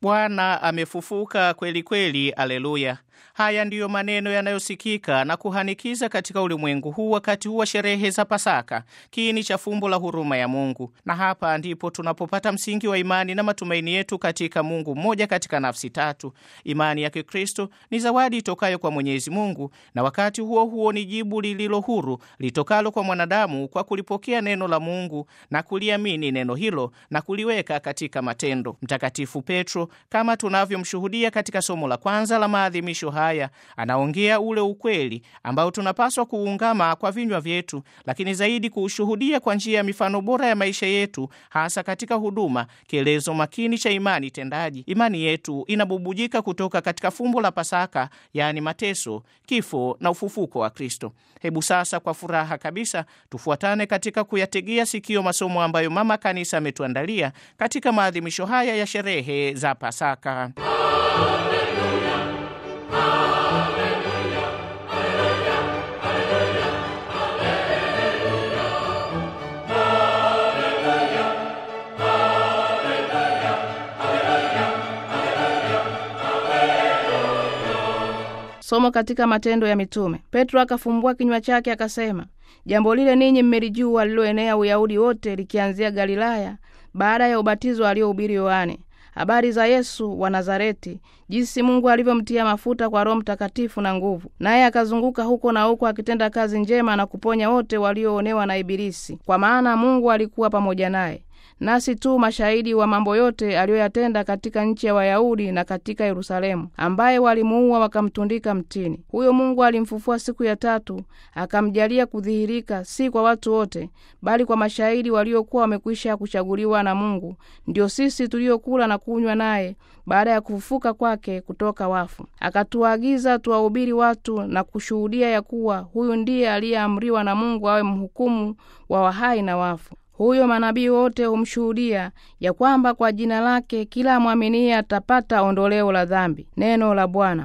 Bwana amefufuka kweli kweli, aleluya! Haya ndiyo maneno yanayosikika na kuhanikiza katika ulimwengu huu wakati huu wa sherehe za Pasaka, kiini cha fumbo la huruma ya Mungu. Na hapa ndipo tunapopata msingi wa imani na matumaini yetu katika Mungu mmoja katika nafsi tatu. Imani ya Kikristo ni zawadi itokayo kwa Mwenyezi Mungu, na wakati huo huo ni jibu lililo huru litokalo kwa mwanadamu kwa kulipokea neno la Mungu na kuliamini neno hilo na kuliweka katika matendo. Mtakatifu Petro, kama tunavyomshuhudia katika somo la kwanza la maadhimisho haya, anaongea ule ukweli ambao tunapaswa kuungama kwa vinywa vyetu, lakini zaidi kuushuhudia kwa njia ya mifano bora ya maisha yetu, hasa katika huduma, kielezo makini cha imani tendaji. Imani yetu inabubujika kutoka katika fumbo la Pasaka, yaani mateso, kifo na ufufuko wa Kristo. Hebu sasa kwa furaha kabisa tufuatane katika kuyategea sikio masomo ambayo Mama Kanisa ametuandalia katika maadhimisho haya ya sherehe za Pasaka. Somo katika Matendo ya Mitume. Petro akafumbua kinywa chake akasema, jambo lile ninyi mmelijua, liloenea Uyahudi wote, likianzia Galilaya, baada ya ubatizo aliohubiri Yohane, habari za Yesu wa Nazareti, jinsi Mungu alivyomtia mafuta kwa Roho Mtakatifu na nguvu, naye akazunguka huko na huko akitenda kazi njema na kuponya wote walioonewa na Ibilisi, kwa maana Mungu alikuwa pamoja naye. Nasi tu mashahidi wa mambo yote aliyoyatenda katika nchi ya Wayahudi na katika Yerusalemu, ambaye walimuua wakamtundika mtini. Huyo Mungu alimfufua siku ya tatu, akamjalia kudhihirika, si kwa watu wote, bali kwa mashahidi waliokuwa wamekwisha kuchaguliwa na Mungu, ndio sisi tuliokula na kunywa naye baada ya kufufuka kwake kutoka wafu. Akatuagiza tuwahubiri watu na kushuhudia ya kuwa huyu ndiye aliyeamriwa na Mungu awe mhukumu wa wahai na wafu. Huyo manabii wote humshuhudia ya kwamba kwa jina lake kila amwaminie atapata ondoleo la dhambi. Neno la Bwana.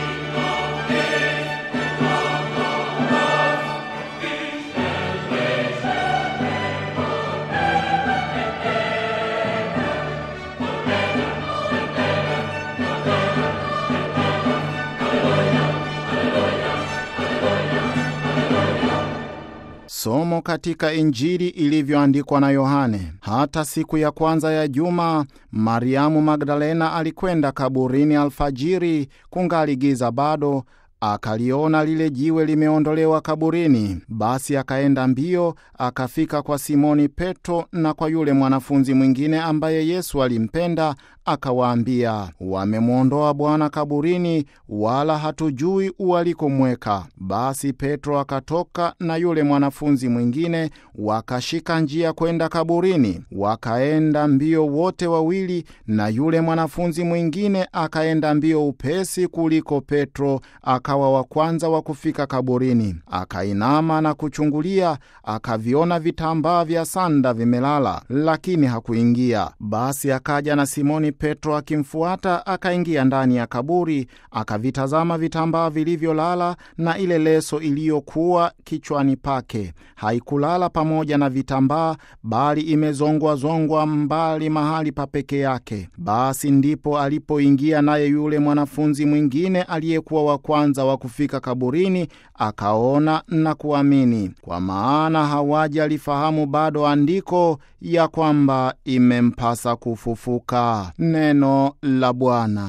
Somo katika Injili ilivyoandikwa na Yohane. Hata siku ya kwanza ya juma, Mariamu Magdalena alikwenda kaburini alfajiri, kungali giza bado, akaliona lile jiwe limeondolewa kaburini. Basi akaenda mbio, akafika kwa Simoni Petro na kwa yule mwanafunzi mwingine ambaye Yesu alimpenda, akawaambia, wamemwondoa Bwana kaburini, wala hatujui walikomweka. Basi Petro akatoka na yule mwanafunzi mwingine, wakashika njia kwenda kaburini. Wakaenda mbio wote wawili, na yule mwanafunzi mwingine akaenda mbio upesi kuliko Petro, akawa wa kwanza wa kufika kaburini. Akainama na kuchungulia, akaviona vitambaa vya sanda vimelala, lakini hakuingia. Basi akaja na Simoni Petro akimfuata, akaingia ndani ya kaburi, akavitazama vitambaa vilivyolala na ile leso iliyokuwa kichwani pake. Haikulala pamoja na vitambaa, bali imezongwazongwa mbali mahali pa peke yake. Basi ndipo alipoingia naye yule mwanafunzi mwingine aliyekuwa wa kwanza wa kufika kaburini, akaona na kuamini, kwa maana hawajalifahamu bado andiko ya kwamba imempasa kufufuka. Neno la Bwana.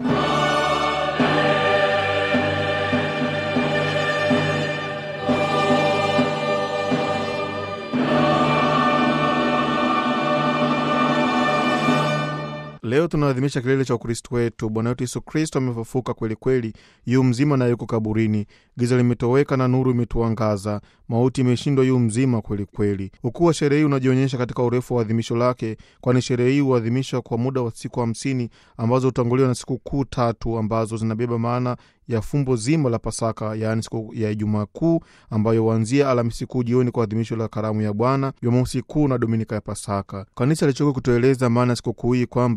Leo tunaadhimisha kilele cha Ukristo wetu. Bwana wetu Yesu Kristo amefufuka kweli kweli, yu mzima na yuko kaburini. Giza limetoweka na nuru imetuangaza, mauti imeshindwa, yu mzima kweli kweli. Ukuu wa sherehe hii unajionyesha katika urefu wa adhimisho lake, kwani sherehe hii huadhimishwa kwa muda wa siku hamsini ambazo hutanguliwa na siku kuu tatu ambazo zinabeba maana ya fumbo zima la Pasaka, yaani siku ya Ijumaa Kuu ambayo huanzia Alhamisi Kuu jioni kwa adhimisho la karamu ya Bwana, Jumamosi Kuu na Dominika ya Pasaka. Kanisa lichoka kutueleza maana ya sikukuu hii kwamba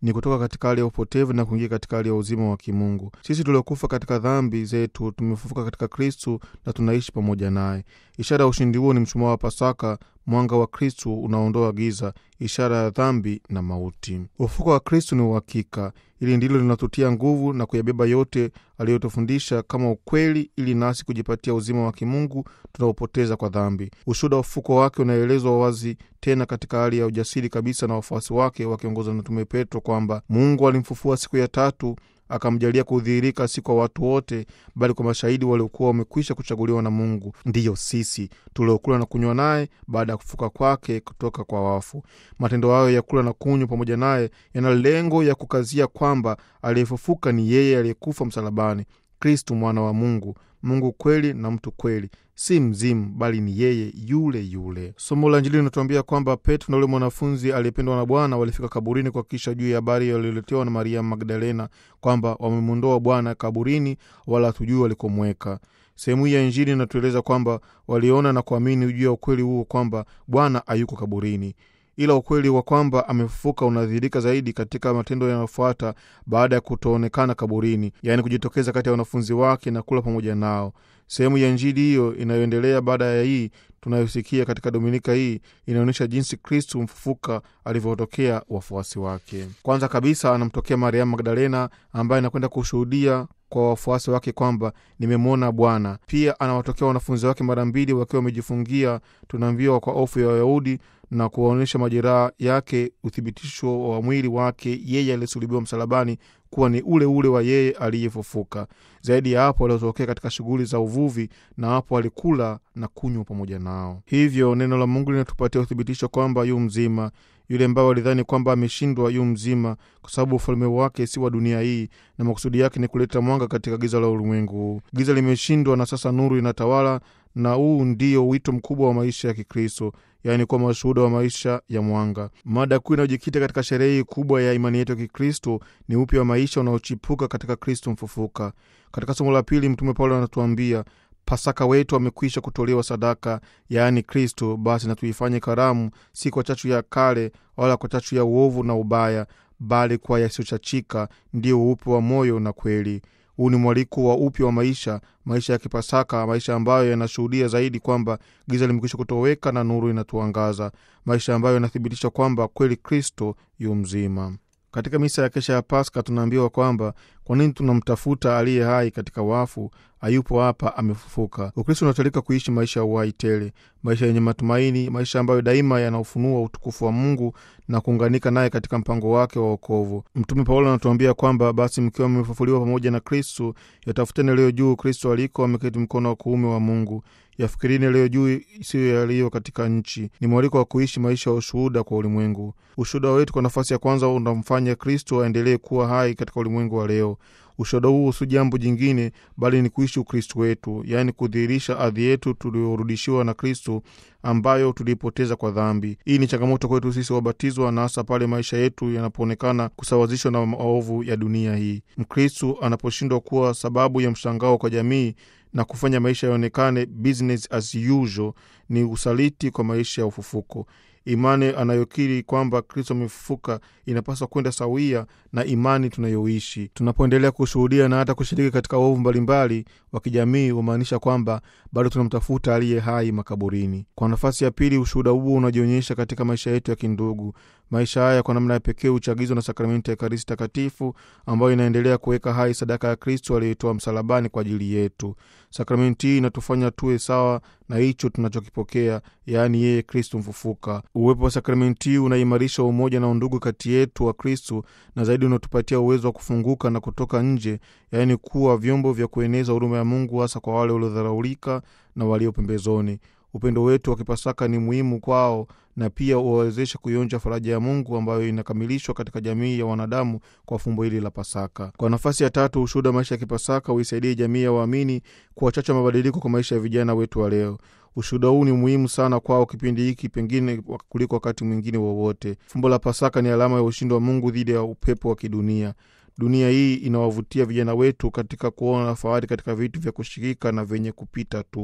ni kutoka katika hali ya upotevu na kuingia katika hali ya uzima wa kimungu. Sisi tuliokufa katika dhambi zetu tumefufuka katika Kristu na tunaishi pamoja naye. Ishara ya ushindi huo ni mshumaa wa Pasaka, mwanga wa Kristu unaondoa giza, ishara ya dhambi na mauti. Ufufuko wa Kristu ni uhakika. Hili ndilo linatutia nguvu na kuyabeba yote aliyotufundisha kama ukweli, ili nasi kujipatia uzima wa kimungu tunaopoteza kwa dhambi. Ushuhuda wa ufufuko wake unaelezwa wazi tena katika hali ya ujasiri kabisa na wafuasi wake wakiongozwa na Mtume Petro kwamba Mungu alimfufua siku ya tatu akamjalia kudhihirika si kwa watu wote, bali kwa mashahidi waliokuwa wamekwisha kuchaguliwa na Mungu, ndiyo sisi tuliokula na kunywa naye baada ya kufuka kwake kutoka kwa wafu. Matendo hayo ya kula na kunywa pamoja naye yana lengo ya kukazia kwamba aliyefufuka ni yeye aliyekufa msalabani, Kristu mwana wa Mungu, Mungu kweli na mtu kweli, si mzimu, bali ni yeye yule yule. Somo la Injili linatuambia kwamba Petro na yule mwanafunzi aliyependwa na Bwana walifika kaburini kuhakikisha juu ya habari yaliyoletewa na Maria Magdalena kwamba wamemwondoa Bwana kaburini, wala hatujui walikomweka. Sehemu hii ya Injili inatueleza kwamba waliona na kuamini juu ya ukweli huo kwamba Bwana hayuko kaburini ila ukweli wa kwamba amefufuka unadhihirika zaidi katika matendo yanayofuata baada ya kutoonekana kaburini, yaani kujitokeza kati ya wanafunzi wake na kula pamoja nao. Sehemu ya Injili hiyo inayoendelea baada ya hii tunayosikia katika dominika hii inaonyesha jinsi Kristu mfufuka alivyotokea wafuasi wake. Kwanza kabisa anamtokea Mariamu Magdalena ambaye anakwenda kushuhudia kwa wafuasi wake kwamba nimemwona Bwana. Pia anawatokea wanafunzi wake mara mbili wakiwa wamejifungia, tunaambiwa kwa hofu ya Wayahudi na kuwaonyesha majeraha yake, uthibitisho wa mwili wake yeye aliyesulubiwa msalabani kuwa ni ule ule wa yeye aliyefufuka. Zaidi ya hapo, waliotokea katika shughuli za uvuvi, na hapo alikula na kunywa pamoja nao. Hivyo neno la Mungu linatupatia uthibitisho kwamba yu mzima. Yule ambaye walidhani kwamba ameshindwa yu mzima, kwa sababu ufalme wake si wa dunia hii, na makusudi yake ni kuleta mwanga katika giza la ulimwengu huu. Giza limeshindwa na sasa nuru inatawala, na huu ndio wito mkubwa wa maisha ya Kikristo, yaani kuwa mashuhuda wa maisha ya mwanga. Mada kuu inayojikita katika sherehe hii kubwa ya imani yetu ya Kikristo ni upya wa maisha unaochipuka katika Kristo mfufuka. Katika somo la pili, Mtume Paulo anatuambia Pasaka wetu amekwisha kutolewa sadaka, yaani Kristo. Basi na tuifanye karamu, si kwa chachu ya kale wala kwa chachu ya uovu na ubaya, bali kwa yasiyochachika, ndiyo uupe wa moyo na kweli. Huu ni mwaliko wa upya wa maisha, maisha ya Kipasaka, maisha ambayo yanashuhudia zaidi kwamba giza limekwisha kutoweka na nuru inatuangaza, maisha ambayo yanathibitisha kwamba kweli Kristo yu mzima. Katika misa ya kesha ya Paska tunaambiwa kwamba kwa nini tunamtafuta aliye hai katika wafu? Hayupo hapa, amefufuka. Ukristo unatalika kuishi maisha ya uhai tele, maisha yenye matumaini, maisha ambayo daima yanaufunua utukufu wa Mungu na kuunganika naye katika mpango wake wa wokovu. Mtume Paulo anatuambia kwamba basi mkiwa mmefufuliwa pamoja na Kristu, yatafuteni yaliyo juu, Kristo aliko ameketi mkono wa kuume wa Mungu. Yafikirini yaliyo juu, siyo yaliyo katika nchi. Ni mwaliko wa kuishi maisha ya ushuhuda kwa ulimwengu. Ushuhuda wetu kwa nafasi ya kwanza unamfanya Kristo aendelee kuwa hai katika ulimwengu wa leo. Ushuhuda huu si jambo jingine bali ni kuishi Ukristu wetu, yaani kudhihirisha adhi yetu tuliorudishiwa na Kristu ambayo tuliipoteza kwa dhambi. Hii ni changamoto kwetu sisi wabatizwa, na hasa pale maisha yetu yanapoonekana kusawazishwa na maovu ya dunia hii. Mkristu anaposhindwa kuwa sababu ya mshangao kwa jamii na kufanya maisha yaonekane business as usual, ni usaliti kwa maisha ya ufufuko. Imani anayokiri kwamba Kristo amefufuka inapaswa kwenda sawia na imani tunayoishi. Tunapoendelea kushuhudia na hata kushiriki katika uovu mbalimbali wa kijamii, humaanisha kwamba bado tunamtafuta aliye hai makaburini. Kwa nafasi ya pili, ushuhuda huu unajionyesha katika maisha yetu ya kindugu. Maisha haya kwa namna ya pekee huchagizwa na sakramenti ya Ekaristi Takatifu ambayo inaendelea kuweka hai sadaka ya Kristo aliyoitoa msalabani kwa ajili yetu. Sakramenti hii inatufanya tuwe sawa na hicho tunachokipokea, yaani yeye Kristo mfufuka. Uwepo wa sakramenti hii unaimarisha umoja na undugu kati yetu wa Kristo, na zaidi unatupatia uwezo wa kufunguka na kutoka nje, yaani kuwa vyombo vya kueneza huruma ya Mungu, hasa kwa wale waliodharaulika na walio pembezoni. Upendo wetu wa Kipasaka ni muhimu kwao na pia uwawezesha kuionja faraja ya Mungu ambayo inakamilishwa katika jamii ya wanadamu kwa fumbo hili la Pasaka. Kwa nafasi ya tatu, ushuhuda wa maisha ya Kipasaka huisaidia jamii ya waamini kuwachacha mabadiliko kwa maisha ya vijana wetu wa leo. Ushuhuda huu ni muhimu sana kwao kipindi hiki, pengine kuliko wakati mwingine wowote. Fumbo la Pasaka ni alama ya ushindi wa Mungu dhidi ya upepo wa kidunia. Dunia hii inawavutia vijana wetu katika kuona fahari katika vitu vya kushirika na vyenye kupita tu.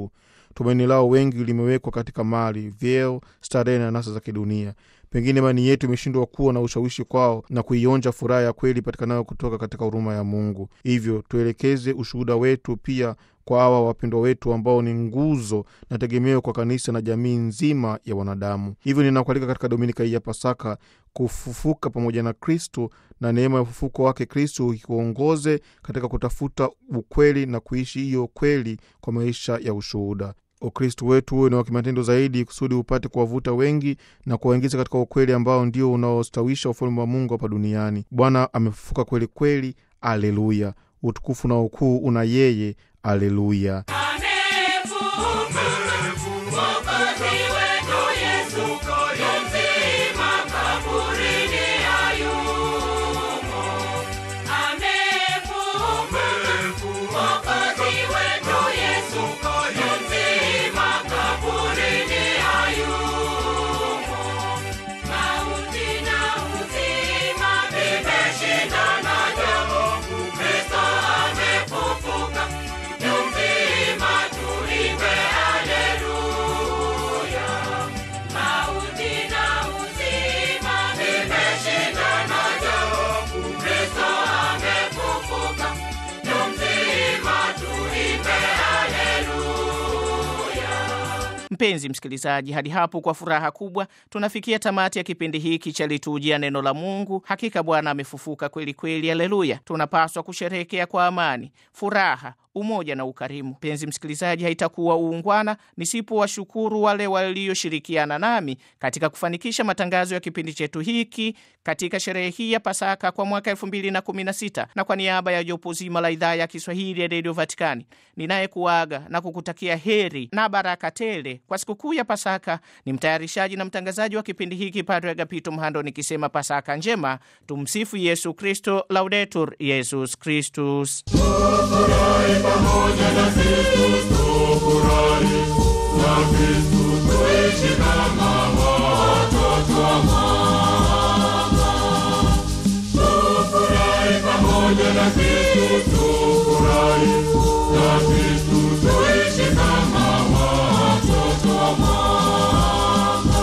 Tumaini lao wengi limewekwa katika mali, vyeo, starehe na nasa za kidunia. Pengine imani yetu imeshindwa kuwa na ushawishi kwao na kuionja furaha ya kweli ipatikanayo kutoka katika huruma ya Mungu. Hivyo tuelekeze ushuhuda wetu pia kwa hawa wapendwa wetu ambao ni nguzo na tegemeo kwa kanisa na jamii nzima ya wanadamu. Hivyo ninakualika katika dominika hii ya Pasaka kufufuka pamoja na Kristu na neema ya ufufuko wake Kristu ikuongoze katika kutafuta ukweli na kuishi hiyo kweli kwa maisha ya ushuhuda. Ukristu wetu huwe ni wa kimatendo zaidi, kusudi upate kuwavuta wengi na kuwaingiza katika ukweli ambao ndio unaostawisha ufalme wa Mungu hapa duniani. Bwana amefufuka kweli kweli, aleluya! Utukufu na ukuu una yeye, aleluya! Mpenzi msikilizaji, hadi hapo kwa furaha kubwa tunafikia tamati ya kipindi hiki cha litujia neno la Mungu. Hakika Bwana amefufuka kweli kweli, haleluya! Tunapaswa kusherehekea kwa amani, furaha, umoja na ukarimu. Mpenzi msikilizaji, haitakuwa uungwana nisipowashukuru wale walioshirikiana nami katika kufanikisha matangazo ya kipindi chetu hiki katika sherehe hii ya Pasaka kwa mwaka 2016 na kwa niaba ya jopo zima la idhaa ya Kiswahili ya redio Vatikani ninayekuaga na kukutakia heri na baraka tele kwa sikukuu ya Pasaka ni mtayarishaji na mtangazaji wa kipindi hiki Padre Agapito Mhando, nikisema Pasaka njema. Tumsifu Yesu Kristo, Laudetur Yesus Kristus. pamoja na Kristu tufurahi na Kristu tuishi kama watoto wa mama. Tufurahi pamoja na Kristu tufurahi na Kristu tuishi kama watoto wa mama.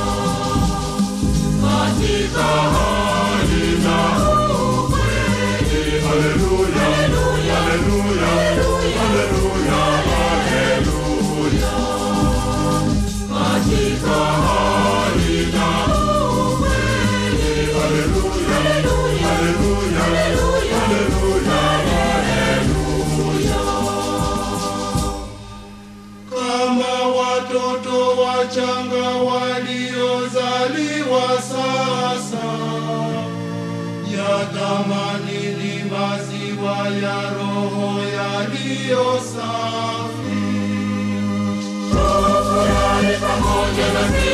Katika hali na ukweli, haleluya, haleluya, haleluya, haleluya. Katika hali na ukweli, haleluya, haleluya, haleluya, haleluya. Kama watoto wachanga waliozaliwa sasa yatamanini maziwa ya roho yaliyo safi. Tufurahi pamoja na